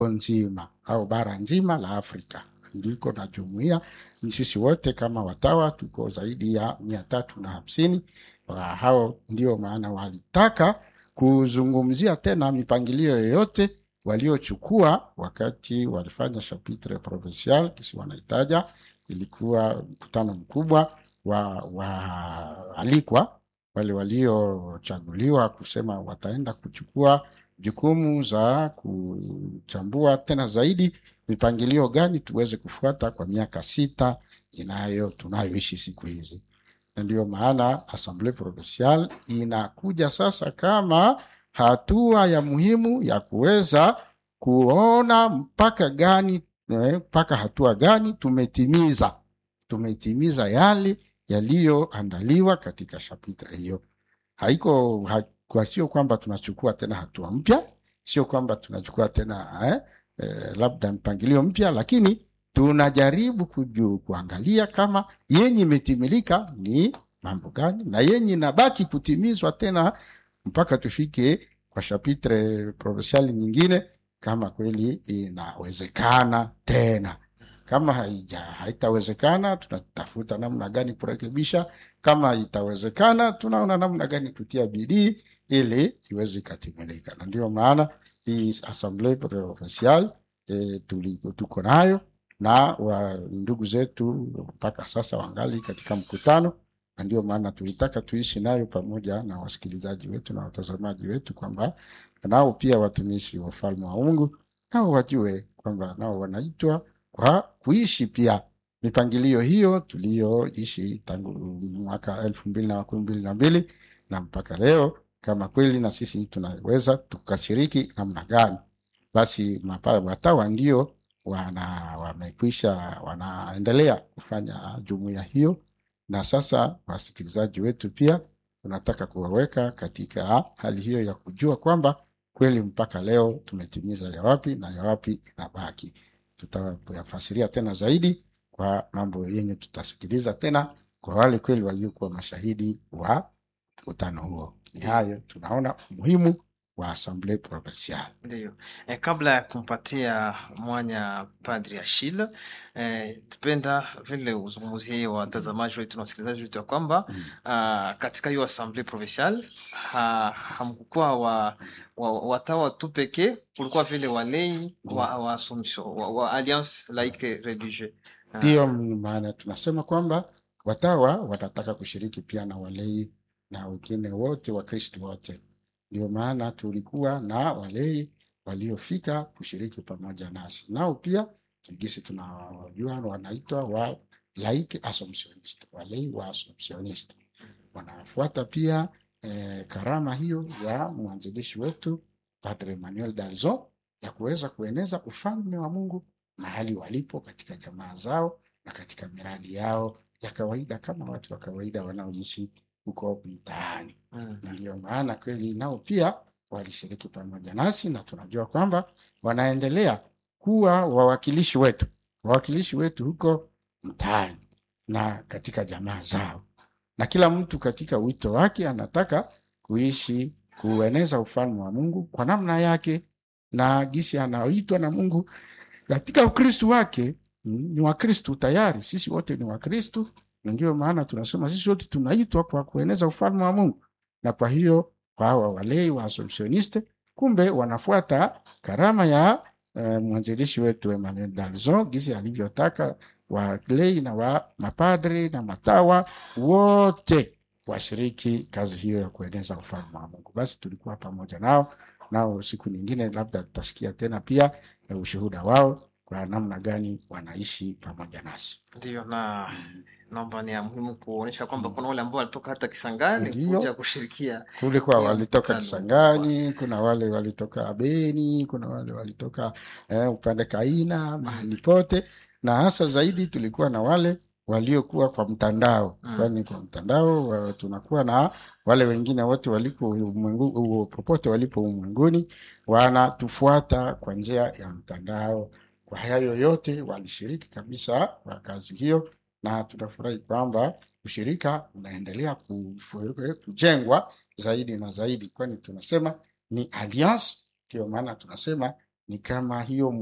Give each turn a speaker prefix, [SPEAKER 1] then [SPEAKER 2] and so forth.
[SPEAKER 1] nzima au bara nzima la Afrika ndiko na jumuiya. Ni sisi wote kama watawa tuko zaidi ya mia tatu na hamsini. Wa hao ndio maana walitaka kuzungumzia tena mipangilio yoyote waliochukua wakati walifanya chapitre provincial kisi wanaitaja, ilikuwa mkutano mkubwa wa waalikwa wale waliochaguliwa kusema wataenda kuchukua jukumu za kuchambua tena zaidi mipangilio gani tuweze kufuata kwa miaka sita inayo tunayoishi siku hizi, na ndiyo maana Assemblee Provinciale inakuja sasa kama hatua ya muhimu ya kuweza kuona mpaka gani mpaka hatua gani tumetimiza tumetimiza yale yaliyoandaliwa katika chapitre hiyo. Haiko ha, kwa sio kwamba tunachukua tena hatua mpya, sio kwamba tunachukua tena eh, eh, labda mpangilio mpya, lakini tunajaribu kuju, kuangalia kama yenye imetimilika ni mambo gani na yenye inabaki kutimizwa tena mpaka tufike kwa chapitre provincial nyingine, kama kweli inawezekana tena kama haija haitawezekana, tunatafuta namna gani kurekebisha. Kama itawezekana, tunaona namna gani kutia bidii ili iweze ikatimilika, na ndio maana hii Assemblee Provinciale e, tuko nayo na wa ndugu zetu mpaka sasa wangali katika mkutano, na ndio maana tulitaka tuishi nayo pamoja na wasikilizaji wetu na watazamaji wetu, kwamba nao pia watumishi wa ufalme wa Mungu nao wajue kwamba nao wanaitwa kwa kuishi pia mipangilio hiyo tuliyoishi tangu mwaka elfu mbili na makumi mbili na mbili na mpaka leo, kama kweli na sisi tunaweza tukashiriki namna gani. Basi watawa ndio wana wamekwisha wanaendelea kufanya jumuiya hiyo, na sasa wasikilizaji wetu pia tunataka kuwaweka katika hali hiyo ya kujua kwamba kweli mpaka leo tumetimiza ya wapi na ya wapi inabaki tutayafasiria tena zaidi kwa mambo yenye tutasikiliza tena kwa wale kweli waliokuwa mashahidi wa mkutano huo. Ni hayo tunaona umuhimu wa Assemblee Provinciale.
[SPEAKER 2] Ndio. E, kabla ya kumpatia mwanya Padri Achille e, tupenda vile uzungumzie watazamaji wetu na wasikilizaji wetu ya kwamba mm. uh, katika hiyo Assemblee Provinciale ha, hamkukuwa wa, wa, watawa tu pekee, kulikuwa vile walei mm. wa, wa Assumption wa, wa Alliance Laïque Religieuse.
[SPEAKER 1] Ndiyo maana tunasema kwamba watawa wanataka kushiriki pia na walei na wengine wote Wakristo wote ndio maana tulikuwa na walei waliofika kushiriki pamoja nasi, nao pia gisi tunawajua wanaitwa wa laiki assumptionist, walei wa assumptionist wanafuata pia eh, karama hiyo ya mwanzilishi wetu Padre Emmanuel Dalzon ya kuweza kueneza ufalme wa Mungu mahali walipo katika jamaa zao na katika miradi yao ya kawaida kama watu wa kawaida wanaoishi huko mtaani mm. Na ndiyo maana kweli nao pia walishiriki pamoja nasi, na tunajua kwamba wanaendelea kuwa wawakilishi wetu, wawakilishi wetu huko mtaani na katika jamaa zao, na kila mtu katika wito wake anataka kuishi kueneza ufalme wa Mungu kwa namna yake na gisi anaoitwa na Mungu katika Ukristu wake. Ni Wakristu tayari, sisi wote ni Wakristu na ndio maana tunasema sisi wote tunaitwa kwa kueneza ufalme wa Mungu, na kwa hiyo kwa hawa walei wa Assumptioniste kumbe wanafuata karama ya eh, mwanzilishi wetu Emmanuel Dalzon gisi alivyotaka walei na wa mapadri na matawa wote washiriki kazi hiyo ya kueneza ufalme wa Mungu. Basi tulikuwa pamoja nao, nao siku nyingine labda tutasikia tena pia eh, ushuhuda wao kwa namna gani wanaishi pamoja nasi.
[SPEAKER 2] Ndio, na naomba ni ya muhimu kuonyesha kwamba kuna wale ambao walitoka hata Kisangani
[SPEAKER 1] Ndio.
[SPEAKER 2] kuja kushirikia
[SPEAKER 1] kulikuwa
[SPEAKER 2] Ndio,
[SPEAKER 1] walitoka
[SPEAKER 2] mkutano.
[SPEAKER 1] Kisangani, kuna wale walitoka Beni, kuna wale walitoka eh, upande Kaina, mahali pote, na hasa zaidi tulikuwa na wale waliokuwa kwa mtandao
[SPEAKER 2] Mm.
[SPEAKER 1] kwani kwa mtandao wa, tunakuwa na wale wengine wote waliko ulimwengu, u- popote walipo ulimwenguni wanatufuata kwa njia ya mtandao. Kwa hayo yote walishiriki kabisa kwa kazi hiyo, na tunafurahi kwamba ushirika unaendelea kufu- kujengwa zaidi na zaidi, kwani tunasema ni alliance. Ndio maana tunasema ni kama hiyo